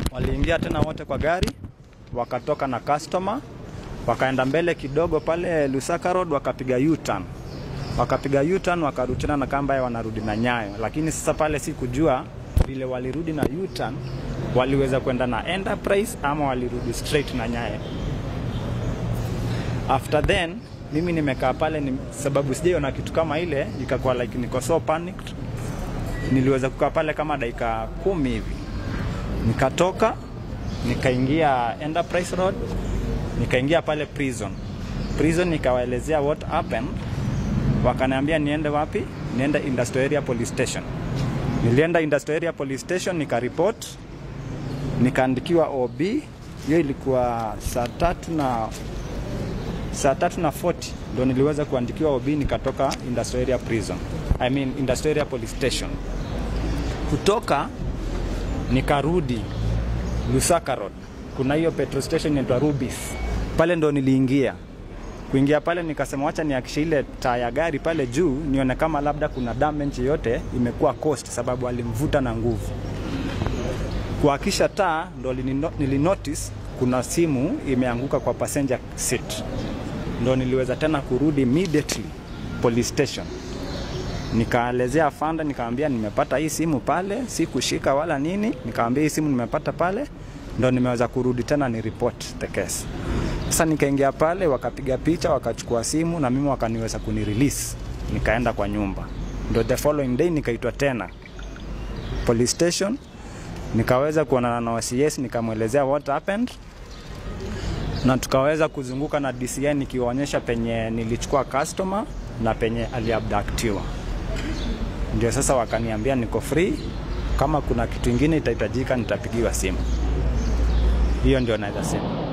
Waliingia tena wote kwa gari, wakatoka na customer, wakaenda mbele kidogo pale Lusaka Road, wakapiga U-turn. Wakapiga U-turn wakarudi tena na kamba wanarudi na Nyayo, lakini sasa pale si kujua vile walirudi na U-turn waliweza kwenda na Enterprise ama walirudi straight na Nyayo. After then mimi nimekaa pale ni, sababu sijaiona kitu kama ile, ikakuwa like niko so panicked. Niliweza kukaa pale kama dakika kumi hivi, nikatoka nikaingia Enterprise Road, nikaingia pale prison. Prison nikawaelezea what happened, wakaniambia niende wapi? Niende Industrial Area Police Station. Nilienda Industrial Area Police Station nikaripot, nikaandikiwa OB. Hiyo ilikuwa saa tatu na saa tatu na 40 ndo niliweza kuandikiwa OB, nikatoka Industrial Area Prison, I mean Industrial Area Police Station. Kutoka nikarudi Lusaka Road, kuna hiyo petrol station inaitwa Rubis, pale ndo niliingia. Kuingia pale nikasema wacha niakishe ile taa ya gari pale juu nione kama labda kuna damage yoyote imekuwa cost, sababu alimvuta na nguvu. Kuakisha taa ndo nilinotice kuna simu imeanguka kwa passenger seat, ndo niliweza tena kurudi immediately police station nikaelezea afanda, nikamwambia nimepata hii simu pale, si kushika wala nini. Nikamwambia hii simu nimepata pale, ndo nimeweza kurudi tena ni report the case. Sasa nikaingia pale, wakapiga picha, wakachukua simu na mimi wakaniweza kuni release, nikaenda kwa nyumba. Ndo the following day nikaitwa tena police station, nikaweza kuonana na OCS, nikamwelezea what happened na tukaweza kuzunguka na DCI nikiwaonyesha penye nilichukua customer na penye aliabductiwa. Ndio sasa wakaniambia niko free, kama kuna kitu ingine itahitajika nitapigiwa simu. Hiyo ndio naweza sema.